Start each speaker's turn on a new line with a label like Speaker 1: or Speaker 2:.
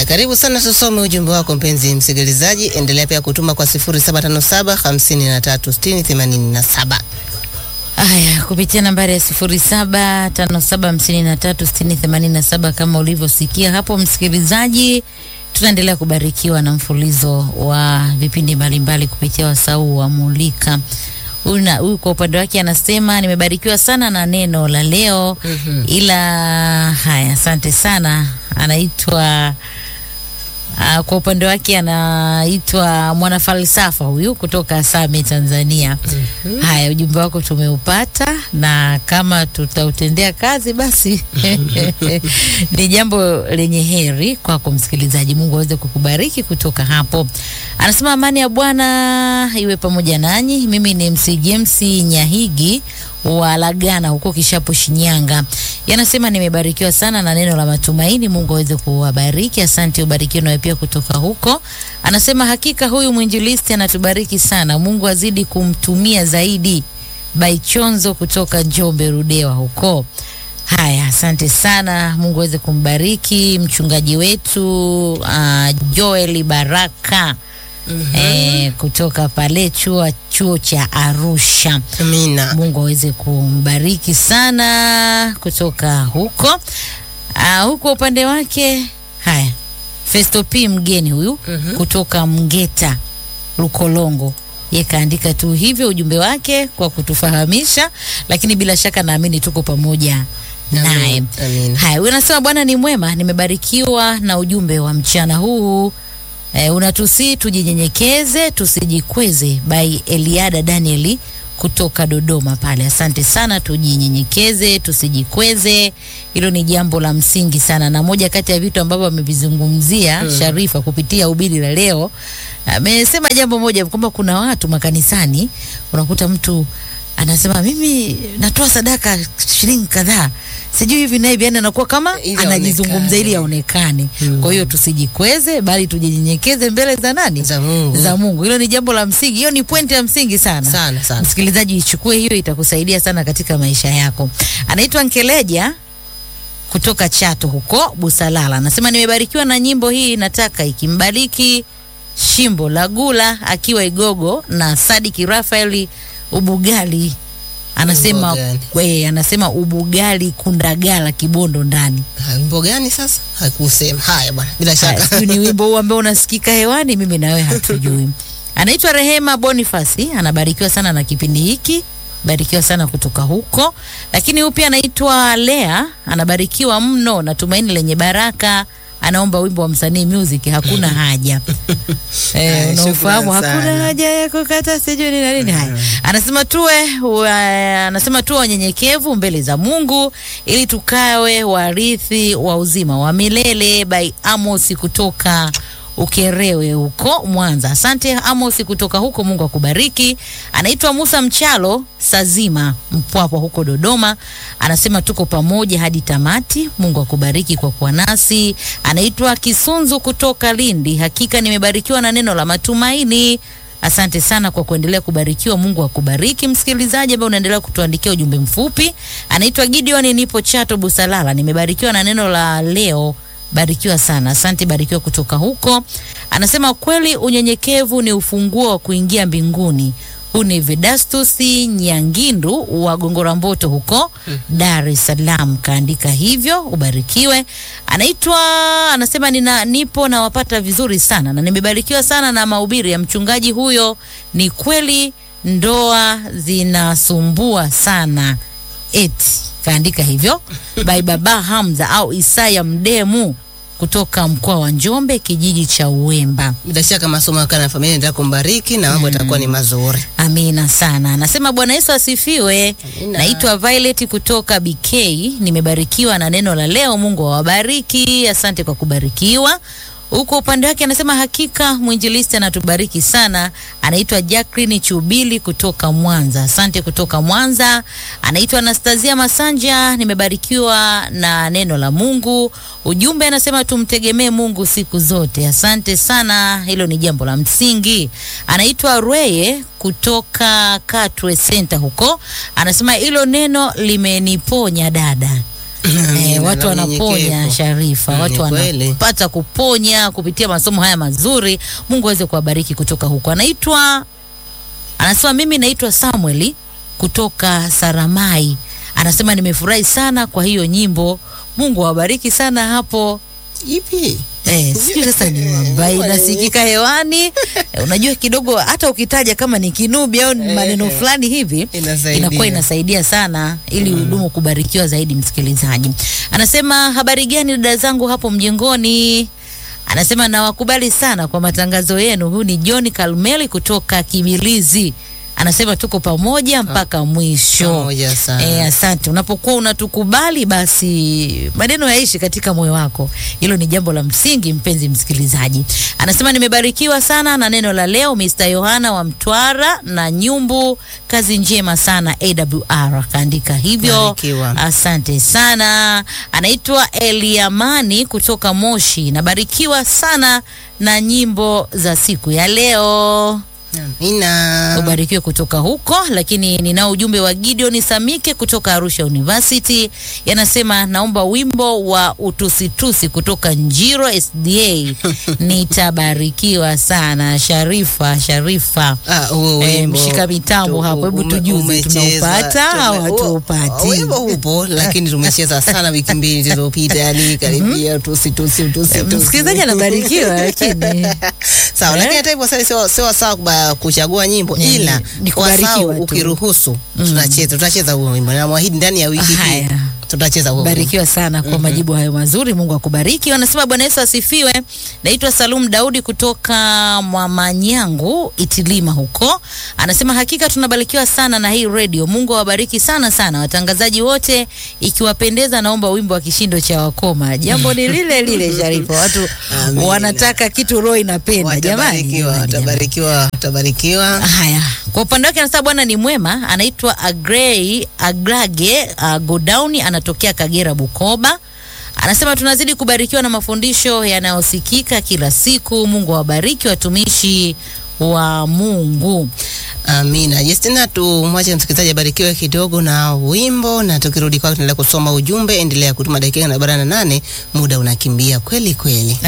Speaker 1: Karibu sana, tusome ujumbe wako mpenzi msikilizaji. Endelea pia kutuma kwa 0757 53 60 87.
Speaker 2: Haya, kupitia nambari ya sifuri saba tano saba hamsini na tatu sitini themanini na saba kama ulivyosikia hapo msikilizaji, tunaendelea kubarikiwa na mfulizo wa vipindi mbalimbali kupitia wasau wa Mulika. Huyu na- huyu kwa upande wake anasema nimebarikiwa sana na neno la leo
Speaker 1: Mhm.
Speaker 2: ila haya, asante sana. Anaitwa Uh, kwa upande wake anaitwa mwanafalsafa huyu kutoka Same Tanzania. Haya, ujumbe wako tumeupata, na kama tutautendea kazi basi ni jambo lenye heri kwako msikilizaji. Mungu aweze kukubariki kutoka hapo. Anasema amani ya Bwana iwe pamoja nanyi. Mimi ni MC James Nyahigi wa Lagana huko Kishapu, Shinyanga. Yanasema nimebarikiwa sana na neno la matumaini. Mungu aweze kuwabariki. Asante, ubarikiwe nawe pia kutoka huko. Anasema hakika huyu mwinjilisti anatubariki sana. Mungu azidi kumtumia zaidi. Baichonzo kutoka Njombe Rudewa huko. Haya, asante sana. Mungu aweze kumbariki mchungaji wetu uh, Joel Baraka eh, kutoka pale chuo chuo cha Arusha.
Speaker 1: Amina.
Speaker 2: Mungu aweze kumbariki sana kutoka huko. Uh, huko upande wake haya, Festo P mgeni huyu
Speaker 1: Mhm.
Speaker 2: kutoka Mgeta Lukolongo ye kaandika tu hivyo ujumbe wake kwa kutufahamisha, lakini bila shaka naamini tuko pamoja naye.
Speaker 1: Amina.
Speaker 2: Haya, huyu anasema Bwana ni mwema, nimebarikiwa na ujumbe wa mchana huu. E, unatusi tujinyenyekeze tusijikweze, by Eliada Danieli kutoka Dodoma pale. Asante sana, tujinyenyekeze tusijikweze, hilo ni jambo la msingi sana, na moja kati ya vitu ambavyo amevizungumzia Sharifa kupitia ubiri la leo, amesema jambo moja kwamba kuna watu makanisani unakuta mtu anasema mimi natoa sadaka shilingi kadhaa sijui hivi na hivi, yani anakuwa kama
Speaker 1: Ili
Speaker 2: anajizungumza
Speaker 1: aonekane.
Speaker 2: ili aonekane.
Speaker 1: Mm.
Speaker 2: Kwa hiyo tusijikweze, bali tujinyenyekeze mbele za nani?
Speaker 1: Za Mungu.
Speaker 2: Za Mungu. Hilo ni jambo la msingi, hiyo ni pointi ya msingi sana.
Speaker 1: Sana sana.
Speaker 2: Msikilizaji, ichukue hiyo, itakusaidia sana katika maisha yako. Anaitwa Nkeleja kutoka Chato huko Busalala, anasema nimebarikiwa na nyimbo hii, nataka ikimbariki Shimbo la Gula akiwa Igogo na Sadiki Rafaeli Ubugali anasema
Speaker 1: Wimbo gani?
Speaker 2: we, anasema Ubugali Kundagala Kibondo ndani.
Speaker 1: Ha, Wimbo gani sasa? Hakusema. Haya bwana. Bila
Speaker 2: Haya,
Speaker 1: shaka.
Speaker 2: sijui ni wimbo huu ambao unasikika hewani, mimi na wewe hatujui. Anaitwa Rehema Bonifasi, anabarikiwa sana na kipindi hiki, barikiwa sana kutoka huko. Lakini huyu pia anaitwa Lea, anabarikiwa mno na tumaini lenye baraka. Anaomba wimbo wa msanii music, hakuna haja eh,
Speaker 1: Haya,
Speaker 2: unaofahamu
Speaker 1: shukrani
Speaker 2: hakuna
Speaker 1: sana.
Speaker 2: haja ya kukata sijui ni na nini. Haya, anasema tuwe wa, anasema tuwe wanyenyekevu mbele za Mungu ili tukawe warithi wa uzima wa milele. By Amos kutoka Ukerewe huko Mwanza. Asante Amos kutoka huko, Mungu akubariki. Anaitwa Musa Mchalo Sazima Mpwapwa huko Dodoma, anasema tuko pamoja hadi tamati. Mungu akubariki kwa kuwa nasi. Anaitwa Kisunzu kutoka Lindi, hakika nimebarikiwa na neno la matumaini. Asante sana kwa kuendelea kubarikiwa. Mungu akubariki msikilizaji ambaye unaendelea kutuandikia ujumbe mfupi. Anaitwa Gideon, nipo Chato Busalala, nimebarikiwa na neno la leo. Barikiwa sana, asante. Barikiwa kutoka huko. Anasema kweli unyenyekevu ni ufunguo wa kuingia mbinguni. Huu ni Vedastus Nyangindu wa Gongora Mboto huko Dar es Salaam, kaandika hivyo. Ubarikiwe. Anaitwa anasema nina, nipo nawapata vizuri sana na nimebarikiwa sana na mahubiri ya mchungaji huyo. Ni kweli ndoa zinasumbua sana eti kaandika hivyo by Baba Hamza au Isaya Mdemu kutoka mkoa wa Njombe kijiji cha Uwemba.
Speaker 1: Bila shaka masomo yako na familia ndio kumbariki na mambo yatakuwa ni mazuri.
Speaker 2: Amina sana. Anasema Bwana Yesu asifiwe.
Speaker 1: Amina.
Speaker 2: Naitwa Violet kutoka BK. Nimebarikiwa na neno la leo. Mungu awabariki. Asante kwa kubarikiwa. Huko upande wake anasema hakika mwinjilisti anatubariki sana. Anaitwa Jacqueline Chubili kutoka Mwanza. Asante kutoka Mwanza. Anaitwa Anastasia Masanja. Nimebarikiwa na neno la Mungu. Ujumbe anasema tumtegemee Mungu siku zote. Asante sana, hilo ni jambo la msingi. Anaitwa Rweye kutoka Katwe Center huko, anasema hilo neno limeniponya dada. Eh, watu
Speaker 1: na
Speaker 2: wanaponya
Speaker 1: unyenyekevu.
Speaker 2: Sharifa,
Speaker 1: Mm,
Speaker 2: watu
Speaker 1: ni kweli.
Speaker 2: wanapata kuponya kupitia masomo haya mazuri. Mungu aweze kuwabariki kutoka huko. Anaitwa anasema mimi naitwa Samueli kutoka Saramai. Anasema nimefurahi sana kwa hiyo nyimbo. Mungu awabariki sana hapo.
Speaker 1: Ipi?
Speaker 2: Eh, sijui sasa ni ambaye inasikika hewani. Eh, unajua kidogo hata ukitaja kama ni kinubi au ni maneno fulani hivi
Speaker 1: Inasaidia.
Speaker 2: inakuwa inasaidia sana ili hudumu kubarikiwa zaidi msikilizaji. Anasema habari gani dada zangu hapo mjengoni? Anasema nawakubali sana kwa matangazo yenu. Huyu ni John Kalmeli kutoka Kibilizi. Anasema tuko pamoja mpaka mwisho.
Speaker 1: Pamoja sana.
Speaker 2: Eh, asante. Unapokuwa unatukubali basi maneno yaishi katika moyo wako. Hilo ni jambo la msingi, mpenzi msikilizaji. Anasema nimebarikiwa sana na neno la leo, Mr. Yohana wa Mtwara na Nyumbu, kazi njema sana AWR. Kaandika hivyo.
Speaker 1: Barikiwa.
Speaker 2: Asante sana. Anaitwa Eliamani kutoka Moshi. Nabarikiwa sana na nyimbo za siku ya leo
Speaker 1: Amina.
Speaker 2: ubarikiwe kutoka huko. Lakini ninao ujumbe wa Gideon Samike kutoka Arusha University, yanasema naomba wimbo wa utusitusi kutoka Njiro SDA. Nitabarikiwa sana. Sharifa, Sharifa
Speaker 1: Ah, huo
Speaker 2: Eh,
Speaker 1: wimbo
Speaker 2: mshika mitambo
Speaker 1: tu-
Speaker 2: hapo, hebu
Speaker 1: ume-
Speaker 2: tujuze,
Speaker 1: umecheza.
Speaker 2: tunaupata au
Speaker 1: Tume-
Speaker 2: hatuupati?
Speaker 1: huo- Wimbo upo lakini tumecheza sana wiki mbili zilizopita, yani karibia tusi tusi tusi tusi.
Speaker 2: msikilizaji anabarikiwa, lakini
Speaker 1: Sawa,
Speaker 2: Eh?
Speaker 1: lakini hata hivyo sasa sio sio sawa kuba- kuchagua nyimbo
Speaker 2: Ni-
Speaker 1: ila
Speaker 2: ni
Speaker 1: kwa
Speaker 2: kubarikiwa
Speaker 1: sawa
Speaker 2: tu.
Speaker 1: ukiruhusu tutacheza tutacheza huo wimbo. Na mwahidi ndani ya wiki hii
Speaker 2: Haya.
Speaker 1: tutacheza huo wimbo.
Speaker 2: barikiwa sana kwa majibu hayo mazuri. Mungu akubariki. Wanasema Bwana Yesu asifiwe. Naitwa Salum Daudi kutoka Mwamanyangu Itilima huko. Anasema hakika tunabarikiwa sana na hii radio. Mungu awabariki sana sana watangazaji wote. Ikiwapendeza, naomba wimbo wa kishindo cha wakoma. Jambo ni lile lile, Sharifa. Watu
Speaker 1: Amina.
Speaker 2: wanataka kitu roho inapenda. Jamani,
Speaker 1: Watabarikiwa,
Speaker 2: jamani, jamani.
Speaker 1: watabarikiwa, watabarikiwa.
Speaker 2: Haya, kwa upande wake anasema Bwana ni mwema. Anaitwa Agrey Agrage uh, Godown, anatokea Kagera, Bukoba. Anasema tunazidi kubarikiwa na mafundisho yanayosikika kila siku. Mungu awabariki watumishi wa Mungu.
Speaker 1: Amina. Justina, tumwache msikilizaji abarikiwe kidogo na wimbo, na tukirudi kwako tunaendelea kusoma ujumbe. Endelea kutuma dakika na arobaini na nane, muda unakimbia kweli kweli.